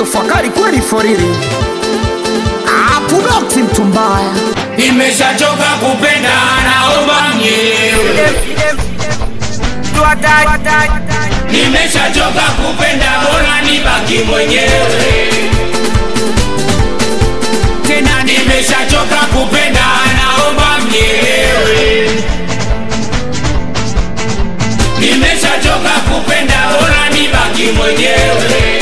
Kingo fakari kweli foriri Apudokti mtu mbaya Nimeshachoka kupenda, naomba mnyewe. Nimeshachoka kupenda, bora nibaki mwenyewe. Tena nimeshachoka kupenda, naomba mnielewe. Nimeshachoka kupenda, bora nibaki mwenyewe.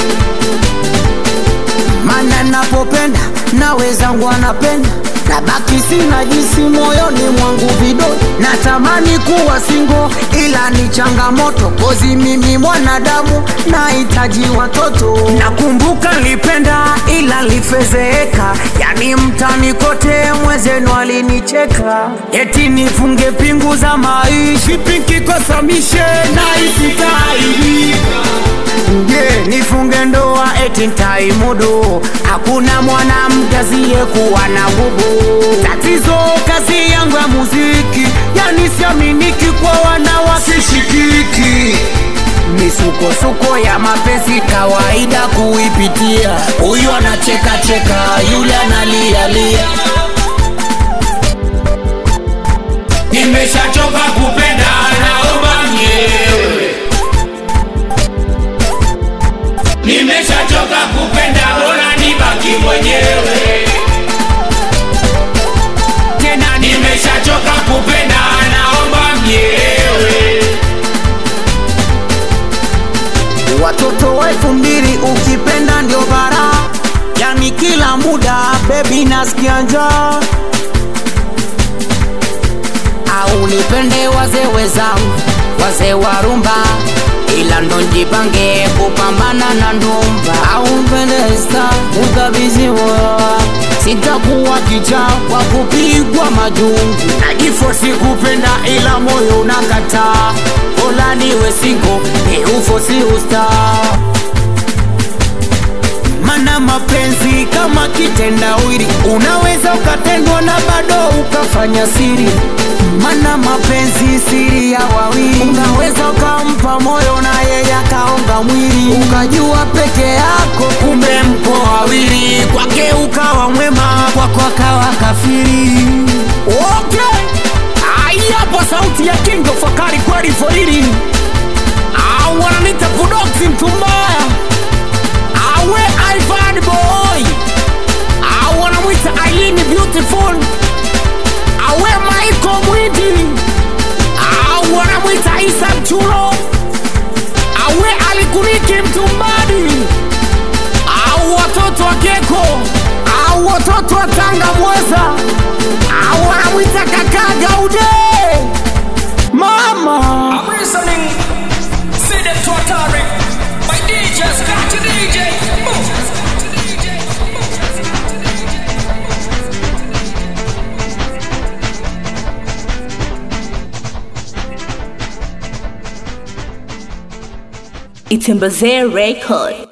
Mana napopenda na wezangu anapenda Nabaki sina jinsi moyoni mwangu vido Natamani kuwa singo ila ni changamoto Kozi mimi mwanadamu nahitaji watoto Nakumbuka nilipenda ila lifezeeka Yani mtani kote mwezenu alinicheka Eti nifunge pingu za maisha Pinkikosamishe na isitaibika Je, nifunge ndoa eti ntaimudu? Hakuna mwanamke asiyekuwa na gubu. Tatizo kazi yangu ya muziki, yani siaminiki kwa wanawake shikiki. Misukosuko ya mapenzi kawaida kuipitia, huyu anacheka cheka, yule analialia. Nimeshachoka kupenda, naomba mnielewe. Nimeshachoka kupenda, bora nibaki mwenyewe. Tena nimeshachoka kupenda, naomba mnielewe. Watoto wa elfu mbili ukipenda ndio bara, yani kila muda bebi nasikia njaa. Au nipende wazee wezangu, wazee wa rumba, ila ndo njipange kupambana na ndumba. Au mpende sta ukabidhi moyo wangu, sitakuwa kichaa kwa kupigwa majungu. Najifosi kupenda ila moyo unakataa, bora niwe single ni ufosi ustaa mana mapenzi kama kitendawili, unaweza ukatendwa na bado ukafanya siri. Mana mapenzi siri ya wawili, unaweza ukampa moyo na yeye akaonga mwili, ukajua peke yako, kumbe mko wawili. Kwake ukawa mwema, kwako akawa kafiri. Okay, ai hapo sauti ya Kingo Fakari kweli foriri, au wananita Budoksi mtu mbaya awe Ivan boy au wanamwita Aileen beautiful awe Michael Mwidi au wanamwita Isa Mchulo awe Alikuniki Mtumbadi au watoto wa Keko au watoto wa Tanga Mweza au wanamwita kaka Gaude mama I'm listening. See them to Atari. My DJ, scratch DJ. Itembeze Record.